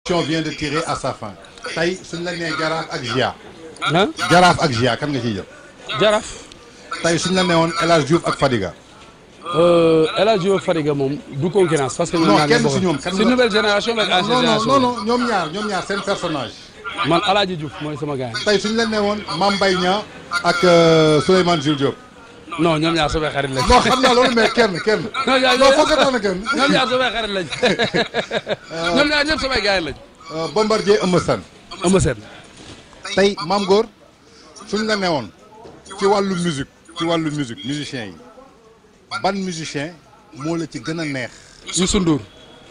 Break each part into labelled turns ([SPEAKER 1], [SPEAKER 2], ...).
[SPEAKER 1] émission vient de tirer à sa fin tey suñ la nee jaraaf ak Gia
[SPEAKER 2] ah
[SPEAKER 1] jaraaf ak Gia kan nga ciy jël
[SPEAKER 2] jaraaf
[SPEAKER 1] tey suñ la neewoon El Hadj Diouf ak Fadiga
[SPEAKER 2] El Hadj Diouf Fadiga moom du concurrence parce que ñoom
[SPEAKER 1] Non,
[SPEAKER 2] ñaar
[SPEAKER 1] kenn
[SPEAKER 2] ñoo
[SPEAKER 1] si
[SPEAKER 2] bokk.
[SPEAKER 1] ñoom, kan
[SPEAKER 2] si
[SPEAKER 1] la-
[SPEAKER 2] nouvelle génération ak ancienne
[SPEAKER 1] non non
[SPEAKER 2] génération
[SPEAKER 1] non non ñoom ñaar ñoom ñaar seen personnage
[SPEAKER 2] man El Hadj Diouf mooy sama gars
[SPEAKER 1] tey suñ la newoon Mame Mbaye Niang ak euh, Souleymane Jules Diop
[SPEAKER 2] non ñoom ñaar samay xarit lañ.
[SPEAKER 1] non xam naa loolu mais kenn kenn
[SPEAKER 2] non ñaar
[SPEAKER 1] non foog nga tànn kenn
[SPEAKER 2] ñoom ñaar samay xarit lañ ñoom ñaar ñëpp samay gars lañ.
[SPEAKER 1] Euh, Bombardier Eumeu Sène
[SPEAKER 2] Eumeu Sène
[SPEAKER 1] tey Mame Gor suñ la newoon ci wàllu musique ci wàllu musique musicien yi ban musicien moo la ci gën a neex
[SPEAKER 2] Youssou Ndour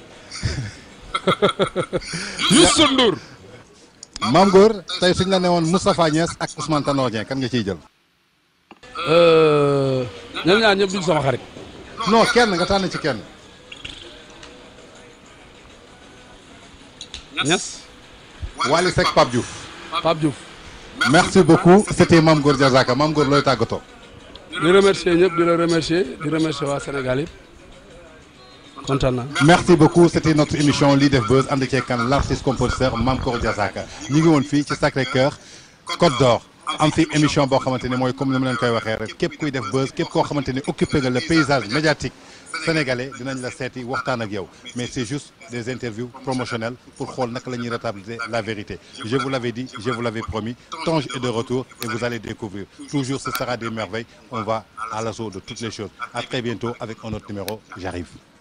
[SPEAKER 2] Youssou Ndour
[SPEAKER 1] Mame Gor tey suñ la newoon Moustapha Niass ak Ousmane Tanor Dieng kan nga ciy jël
[SPEAKER 2] Euh, ñoom ñaar ñëpp duñ sama xarit
[SPEAKER 1] non kenn nga tànn ci kenn
[SPEAKER 2] Niass
[SPEAKER 1] Wally Seck Pape Diouf
[SPEAKER 2] Pape Diouf
[SPEAKER 1] merci beaucoup c'était Mame Gor Diazaka Mame Gor looy tàggatoo
[SPEAKER 2] di remercier ñëpp di la remercier di remercier waa Sénégal yëpp kontaan naa.
[SPEAKER 1] merci beaucoup c'était notre émission lii def buzz ànd ceeg kan l'artiste compositeur Mame Gor Diazaka ñu ngi woon fii ci Sacré-Cœur Côte d'Or am fi émission boo xamante ne mooy comme ni ma leen koy waxee rek képp kuy def buzz képp koo xamante ne occupé nga le paysage médiatique sénégalais dinañ la seeti waxtaan ak yow mais c'est juste des interviews promotionnelles pour xool naka la ñuy rétablir la vérité je vous l'avais dit je vous l'avais promis Tange est de retour et vous allez découvrir toujours ce sera des merveilles on va à l'assaut de toutes les choses à très bientôt avec un autre numéro j'arrive